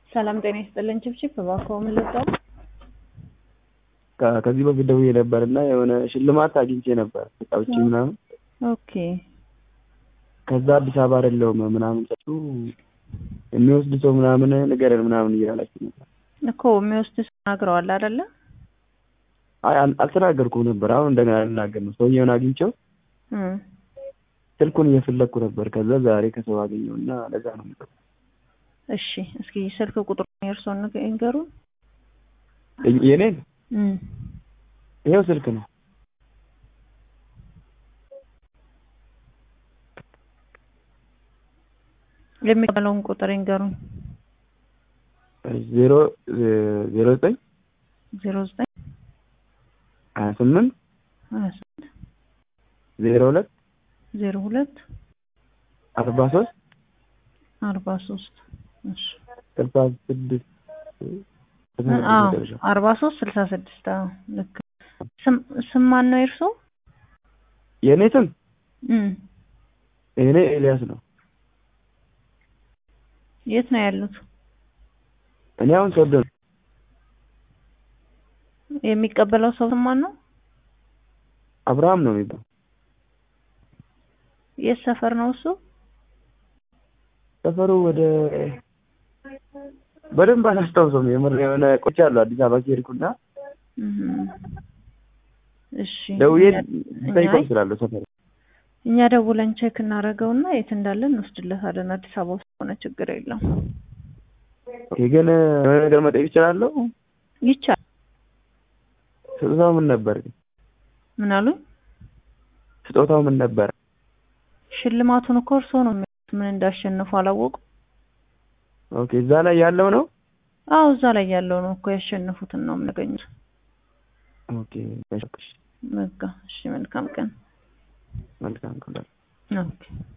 ሰላም ጤና ይስጥልን። ችብችብ እባክዎ ምን ልርዳው? ከ- ከዚህ በፊት ደውዬ ነበር እና የሆነ ሽልማት አግኝቼ ነበር ተጫውቼ ምናምን ኦኬ ከዛ አዲስ አበባ አይደለሁም ምናምን ሰጡ የሚወስድ ሰው ምናምን ንገረን ምናምን እያላችሁ ነበር። እኮ የሚወስድ ሰው ተናግረዋል አይደለ? አይ አል- አልተናገርኩም ነበር። አሁን እንደገና ልናገር ነው። ሰውየውን አግኝቼው እም፣ ስልኩን እየፈለግኩ ነበር። ከዛ ዛሬ ከሰው አገኘው እና ለዛ ነው የምጠራው። እሺ እስኪ ስልክ ቁጥሩ የእርስዎን ንገ- ይንገሩን። የ- የኔን እም፣ ይኸው ስልክ ነው የሚቀበለውን ቁጥር ይንገሩን። ዜሮ ዜሮ ዘጠኝ ዜሮ ዘጠኝ ሀያ ስምንት ሀያ ስምንት ዜሮ ሁለት ዜሮ ሁለት አርባ ሶስት አርባ ሶስት እሺ ስልሳ ስድስት አዎ አርባ ሶስት ስልሳ ስድስት አዎ ልክ ስም ስም ማን ነው የእርስዎ? የእኔ ስም እም፣ የእኔ ኤልያስ ነው። የት ነው ያሉት? እኔ አሁን ሶዶ ነው። የሚቀበለው ሰው ስም ማን ነው? አብርሃም ነው የሚባለው። የት ሰፈር ነው እሱ? ሰፈሩ ወደ በደንብ አላስታውሰውም። የምር የሆነ ቆይቻለሁ አዲስ አበባ ከሄድኩና እም፣ እሺ ደውዬ እኛ- ጠይቀው እችላለሁ ሰፈሩ እኛ ደውለን ቼክ እናደርገውና የት እንዳለ እንወስድለታለን። አዲስ አበባ ውስጥ ሆነ ችግር የለም ኦኬ። ግን የሆነ ነገር መጠየቅ እችላለሁ? ይቻላል። ስጦታው ምን ነበር? ግን ምን አሉ? ስጦታው ምን ነበር? ሽልማቱን እኮ እርስዎ ነው የሚያውቁት። ምን እንዳሸነፉ አላወቁም? ኦኬ። እዛ ላይ ያለው ነው። አዎ እዛ ላይ ያለው ነው እኮ ያሸነፉትን ነው የምናገኙት። ኦኬ። እሺ፣ በቃ እሺ፣ መልካም ቀን። መልካም ቀን። ኦኬ